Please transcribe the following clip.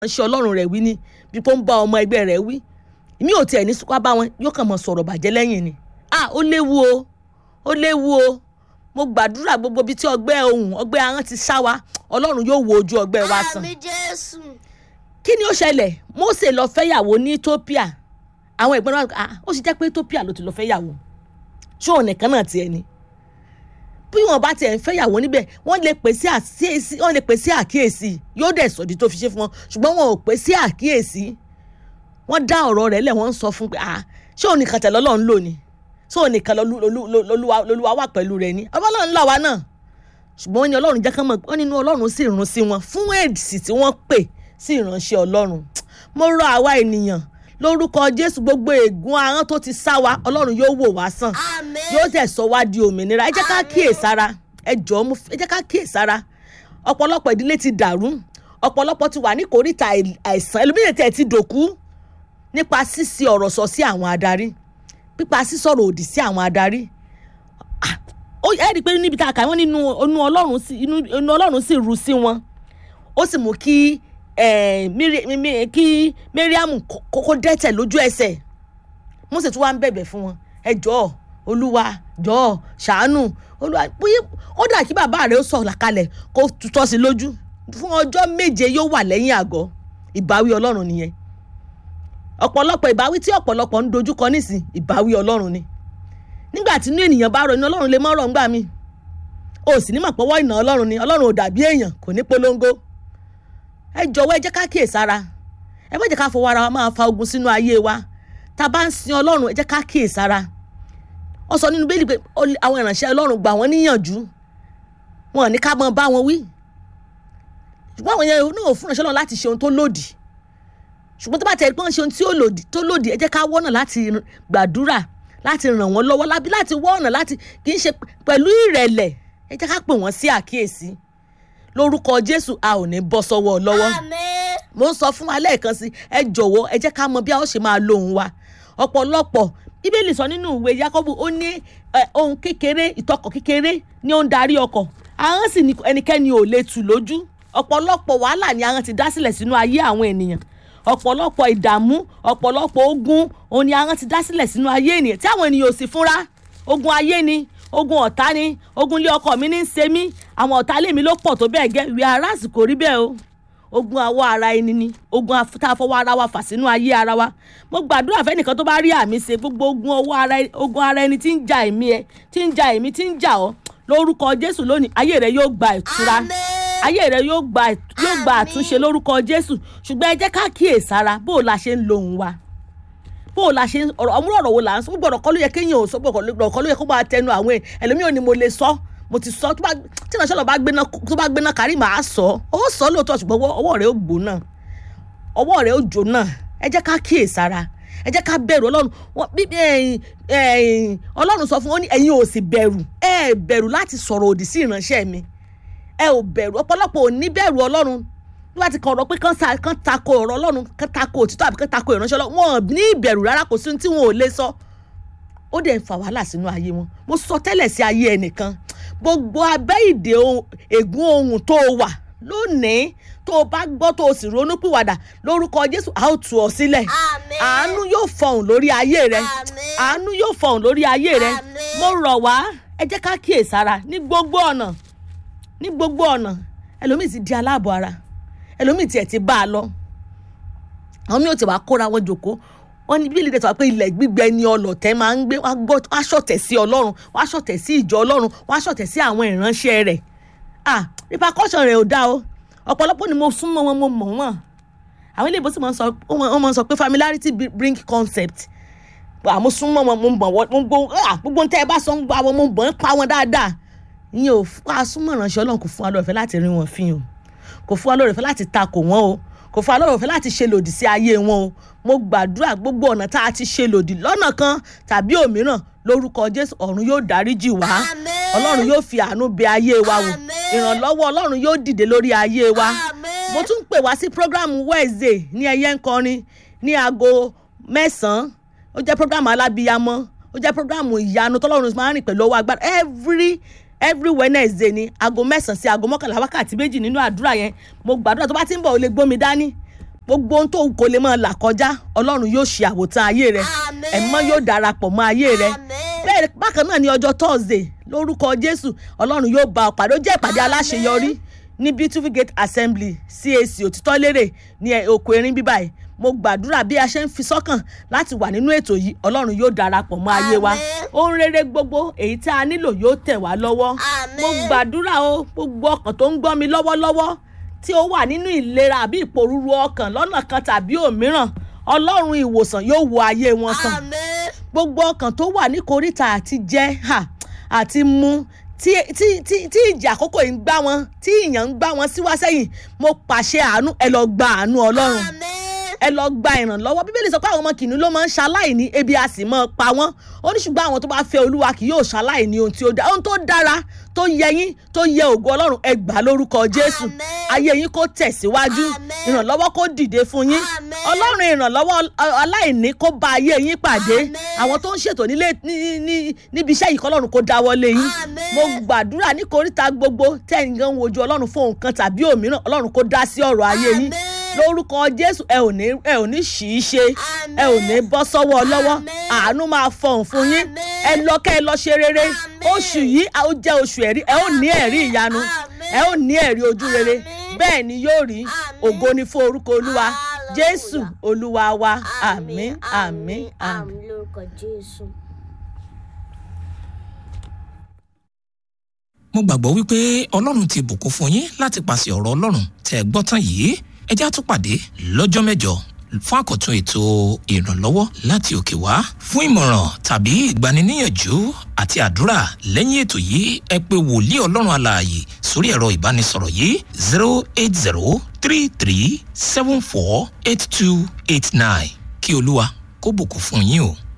ṣe ọlọ́run rẹ̀ wí ni bí kò ń bá ọmọ ẹgbẹ́ rẹ̀ wí mi ò tiẹ̀ ní sùpá bá wọn yóò kàn mọ̀ sọ̀rọ̀ bàjẹ́ lẹ́yìn ni ah ó léwu o ó léwu o mo gbàdúrà gbogbo ibi tí ọgbẹ́ ohùn ọgbẹ́ ahọ́n ti sá wa ọlọ́run yóò wo ojú ọgbẹ́ wa sàn àmì jésù kí ni ó ṣẹlẹ̀ Mósè lọ fẹ́yàwó ní Ethiopia àwọn ìgbọ́n náà ah ó sì jẹ́ pé Ethiopia ló ti lọ fẹ́yàwó ṣé òun nìkan náà tiẹ̀ ni bí wọn bá tiẹ̀ ń fẹ́yàwó níbẹ̀ wọ́n lè pè sí àkíyèsí wọ́n lè pè sí àkíyèsí yóò dẹ̀ sọ̀dí tó fi ṣe fún wọn ṣùgbọ́n wọn ò pè sí àkíyèsí wọ́n dá ọ̀rọ̀ rẹ̀ lẹ̀ wọ́n ń sọ fún pé ah ṣé òun nìkan tẹ̀lé Ọlọ́run lò ní ṣé òun nìkan lolúwa wà pẹ̀lú rẹ̀ ní Ọlọ́run là wá náà ṣùgbọ́n wọ́n ní Ọlọ́run jẹ́ kán mọ̀ wọ́n nínú Ọlọ́run sì rún sí wọn fún èdìsì tí wọ́n pè sí ìránṣẹ́ Ọlọ́run mo rọ àwa ènìyàn lórúkọ Jésù gbogbo ègún ahọ́n tó ti sá wa Ọlọ́run yóò wò wá sàn àmì yóò tẹ̀ sọ wá di òmìnira ẹ jẹ́ ká kíyèsára ẹ jọ̀ọ́ mo ẹ jẹ́ ká kíyèsára ọ̀pọ̀lọpọ̀ ìdílé ti dàrú ọ̀pọ̀lọpọ̀ ti wà ní kòríta àìsàn ẹlòmíràn tẹ̀ ti dòkú nípa sísí ọ̀rọ̀ sọ sí àwọn adarí pípa sísọ̀rọ̀ òdì sí àwọn adarí Ah, ó ẹ rí i pé níbi tá a kà wọ́n nínú inú Ọlọ́run sí inú inú Ọlọ́run sì ru sí wọn ó sì mú kí eh, Miri- mi- mi- kí Mariam kókó dẹ́tẹ̀ lójú ẹsẹ̀ Mósè tún wá ń bẹ̀bẹ̀ fún wọn ẹ jọ̀ọ́ olúwa jọ̀ọ́ ṣàánú olúwa bóyá ó dà kí bàbá rẹ̀ ó sọ̀ làkalẹ̀ kó tutọ́ sí lójú fún ọjọ́ méje yóò wà lẹ́yìn àgọ́ ìbáwí ọlọ́run nìyẹn ọ̀pọ̀lọpọ̀ ìbáwí tí ọ̀pọ̀lọpọ̀ ń dojúkọ nísìn ìbáwí ọlọ́run ni nígbà tí inú ènìyàn bá rọ inú ọlọ́run lè mọ́ rọ̀ ńgbà mí o sì ní mọ̀ pọ́wọ́ ìnà ọlọ́run ni ọlọ́run ò dàbí èèyàn kò ní polongo ẹ jọ̀wọ́ ẹ jẹ́ ká kíyèsára ẹ má jẹ́ ká fọwọ́ ara wa máa fa ogun sínú ayé wa tá a bá ń sin ọlọ́run ẹ jẹ́ ká kíyèsára wọ́n sọ nínú bẹ́ẹ̀lì pé ó- àwọn ìránṣẹ́ ọlọ́run gbà wọ́n níyànjú wọn ò ní ká mọ bá wọn wí ṣùgbọ́n àwọn yẹn náà ò fún ìránṣẹ́ ọlọ́run láti ṣe ohun tó lòdì ṣùgbọ́n tó bá tẹ̀ pé wọ́n ṣe ohun tí ó lòdì tó lòdì ẹ jẹ́ ká wọ́nà láti gbàdúrà láti ràn wọ́n lọ́wọ́ lábí láti wọ́ ọ̀nà láti kì í ṣe pẹ̀lú ìrẹ̀lẹ̀ ẹ jẹ́ ká pè wọ́n sí àkíyèsí lórúkọ Jésù a ò ní bọ́ sọ́wọ́ lọ́wọ́ àmì mo ń sọ fún wa lẹ́ẹ̀kan sí ẹ jọ̀wọ́ ẹ jẹ́ ká mọ bí a ó ṣe máa lo òun wa ọ̀pọ̀lọpọ̀ bíbélì sọ nínú ìwé Jákọ́bù ó ní ẹ, ohun kékeré ìtọkọ̀ kékeré ni ó ń darí ọkọ̀ ahọ́n sì ni ẹnikẹ́ni ò lè tù lójú ọ̀pọ̀lọpọ̀ wàhálà ni ahọ́n ti dá sílẹ̀ sínú ayé àwọn ènìyàn ọ̀pọ̀lọpọ̀ ìdààmú ọ̀pọ̀lọpọ̀ ogun òun ni ahọ́n ti dá sílẹ̀ sínú ayé ènìyàn tí àwọn ènìyàn ò sì fúnra ogun ayé ni ogun ọ̀tá ni ogun ilé ọkọ mi ní í ṣe mí àwọn ọ̀tá ilé mi ló pọ̀ tó bẹ́ẹ̀ gẹ́ ìwé aráàsì kò rí bẹ́ẹ̀ o ogun awọ ara ẹni ni ogun af- tá a fọwọ́ ara wa fà sínú ayé ara wa mo gbàdúrà fẹ́nìkan tó bá rí àmì ṣe gbogbo ogun ọwọ́ ara ẹ- ogun ara ẹni tí ń ja èmi ẹ tí ń ja èmi tí ń jà ọ́ lórúkọ Jésù lónìí ayé rẹ yóò gba ìtura àmì ayé rẹ yóò gba yóò gba Àmín. àtúnṣe lórúkọ Jésù ṣùgbọ́n ẹ jẹ́ ká kíyèsára bó o la ṣe ń lo òun wa bó o la ṣe ń ọ̀rọ̀ ọmúrò ọ̀rọ̀ wo là ń sọ gbogbo ọ̀rọ̀ kọ́ ló yẹ kéèyàn ò sọ gbogbo ọ̀rọ̀ kọ́ ló yẹ kó máa tẹnu àwọn ẹ̀ ẹlòmíràn ni mo lè sọ mo ti sọ tó bá tí ìránṣẹ́ lọ bá gbéná tó bá gbéná kárí màá sọ ó sọ lóòótọ́ ṣùgbọ́n ọwọ́- ọwọ́ rẹ̀ ó gbóná ọwọ́ rẹ̀ ó jóná ẹ jẹ́ ká kíyèsára ẹ jẹ́ ká bẹ̀rù ọlọ́run Wọ́n- bí ẹ̀yin- ẹ̀yin- ọlọ́run sọ fún wọn ní ẹ̀yin ò sì bẹ̀rù ẹ ẹ̀ bẹ̀rù láti sọ̀rọ̀ òdì sí ìránṣẹ́ mi ẹ ò bẹ̀rù ọ̀pọ̀lọpọ̀ ò ní bẹ̀rù ọlọ́run nígbà tí kan ọ̀rọ̀ pé kán sa- kán tako ọ̀rọ̀ ọlọ́run kán tako òtítọ́ àbí kán tako ìránṣẹ́ ọlọ́run wọn ò ní ìbẹ̀rù rárá kò sí ohun tí wọn ò lè sọ ó dẹ̀ ń fa wàhálà sínú ayé wọn mo sọ tẹ́lẹ̀ sí ayé ẹnìkan gbogbo abẹ́ ìdè ohun- ègún ohun tó o wà lónìí tó o bá gbọ́ tó o sì ronú pìwàdà lórúkọ Jésù a ó tú ọ sílẹ̀ àmì àánú yóò fọhùn lórí ayé rẹ àmì àánú yóò fọhùn lórí ayé rẹ Àmín. mo rọ̀ wá ẹ jẹ́ ká kíyèsára ní gbogbo ọ̀nà ní gbogbo ọ̀nà ẹlòmíì ti di aláàbọ̀ ara ẹlòmíì tiẹ̀ ti bá a lọ àwọn mi ò ti wá kóra wọn jòkó wọn ní bíbélì dẹ̀tọ̀ wá pé ilẹ̀ gbígbẹ ni ọlọ̀tẹ̀ máa ń gbé wá gbọ́ wá ṣọ̀tẹ̀ sí ọlọ́run wá ṣọ̀tẹ̀ sí ìjọ ọlọ́run wá ṣọ̀tẹ̀ sí àwọn ìránṣẹ́ rẹ̀ ah repercussion rẹ̀ ò dá o ọ̀pọ̀lọpọ̀ ni mo súnmọ́ wọn mo mọ̀ wọ́n àwọn ilé ìbòsí máa ń sọ wọ́n máa ń sọ pé familiarity bri- bring concept àmọ́ súnmọ́ wọn mo mọ̀ wọ́n mo gbọ́ ah gbogbo tẹ́ ẹ bá sọ ń gba wọn mo mọ̀ ń pa wọn dáadáa ìyẹn ò fún asúnmọ̀ ìránṣẹ́ ọlọ́run kò fún wa lóore ọ̀fẹ́ láti rí wọn fín o kò fún wa lóore ọ̀fẹ́ láti takò wọn o kò fún wa lóore ọ̀fẹ́ láti ṣe lòdì sí ayé wọn o mo gbàdúrà gbogbo ọ̀nà tá a ti ṣe lòdì lọ́nà kan tàbí òmíràn lórúkọ jésù ọ̀run yóò dáríjì wá àmì ọlọ́run yóò fi àánú bẹ ayé wa wò Àmín. ìrànlọ́wọ́ ọlọ́run yóò dìde lórí ayé wa àmì mo tún ń pè wá sí program wednesday ní ẹyẹ ń kọrin ní aago mẹ́sàn-án ó jẹ́ program alábíyamọ ó jẹ́ program ìyanu tọ́lọ́run máa ń rìn pẹ̀lú ọwọ́ agbára every every wednesday ni aago mẹ́sàn-án sí aago mọ́kànlá wákàtí méjì nínú àdúrà yẹn mo gbàdúrà tó bá ti ń bọ̀ ó lè gbómi dání gbogbo ohun tó kò lè máa là kọjá ọlọ́run yóò ṣe àwòtán ayé rẹ Àmín. ẹ̀mọ́ yóò darapọ̀ mọ́ ayé rẹ Àmín. bẹ́ẹ̀ bákan náà ní ọjọ́ thursday lórúkọ jésù ọlọ́run yóò bá ọ pàdé ó jẹ́ ìpàdé Àmín. aláṣeyọrí ní beautiful gate assembly cac òtítọ́ lérè ní ẹ- oko erin bíbá yìí mo gbàdúrà bí a ṣe ń fi sọ́kàn láti wà nínú ètò yìí ọlọ́run yóò darapọ̀ mọ́ ayé wa Àmín. ohun rere gbogbo èyí tí a nílò yóò tẹ̀ wá lọ́wọ́ Àmín. mo gbàdúrà o gbogbo ọkàn tó ń gbọ́ mi lọ́wọ́lọ́wọ́ tí ó wà nínú ìlera àbí ìpòrúru ọkàn lọ́nà kan tàbí òmíràn ọlọ́run ìwòsàn yóò wo ayé wọn sàn Àmín. gbogbo ọkàn tó wà ní koríta àti jẹ ha àti mu tí tí tí tí ìjà àkókò yìí ń gbá wọn tí ìyàn ń gbá wọn síwá sẹ́yìn mo pàṣẹ àánú ẹ lọ gba àánú ọlọ́run Àmín. ẹ lọ gba ìrànlọ́wọ́ bíbélì sọ pé àwọn ọmọ kìnìún ló máa ń ṣaláìní ebi a sì máa pa wọ́n ó ní ṣùgbọ́n àwọn tó bá fẹ́ olúwa kì yóò ṣaláìní ohun tí ó dára ohun tó dára tó yẹ yín tó yẹ ògo ọlọ́run ẹ gbà lórúkọ jésù Àmín. ayé yín kó tẹ̀síwájú Àmín. ìrànlọ́wọ́ kó dìde fún yín Àmín. ọlọ́run ìrànlọ́wọ́ ọ- aláìní kó bá ayé yín pàdé Àmín. àwọn tó ń ṣètò nílé ní- ní- níbi iṣẹ́ yìí kọ́lọ́run kó dáwọ́lé yín Àmín. mo gbàdúrà ní koríta gbogbo tẹ́yìn gan wojú ọlọ́run fún nǹkan tàbí òmíràn ọlọ́run kó dá sí ọ̀rọ̀ ayé yín Àmín. lórúkọ jésù ẹ ò ní ẹ ò ní ṣì í ṣe Àmín. ẹ ò ní bọ́ sọ́wọ́ lọ́wọ́ Àmín. àánú máa fọhùn fún yín Àmín. ẹ lọ kẹ́ ẹ lọ ṣe rere Àmín. oṣù yìí a ó jẹ́ oṣù ẹ̀rí ẹ ó ní ẹ̀rí ìyanu Àmín. ẹ ó ní ẹ̀rí ojú rere Àmín. bẹ́ẹ̀ ni yóò rí Àmín. ògo ni fún orúkọ olúwa Hallelujah. jésù olúwa wa àmín àmín àmín. àmín lórúkọ jésù. mo gbàgbọ́ wípé ọlọ́run ti bùkún fún yín láti pàṣẹ ọ̀rọ̀ ọlọ́run tẹ́ ẹ gbọ́ tán yìí ẹ já tún pàdé lọ́jọ́ mẹ́jọ fún àkọ́tún ètò ìrànlọ́wọ́ láti òkè wá fún ìmọ̀ràn tàbí ìgbaniníyànjú àti àdúrà lẹ́yìn ètò yìí ẹ pé wòlíì ọlọ́run alààyè sórí ẹ̀rọ ìbánisọ̀rọ̀ yìí zero eight zero three three seven four eight two eight nine kí olúwa kó bùkún fún yín o.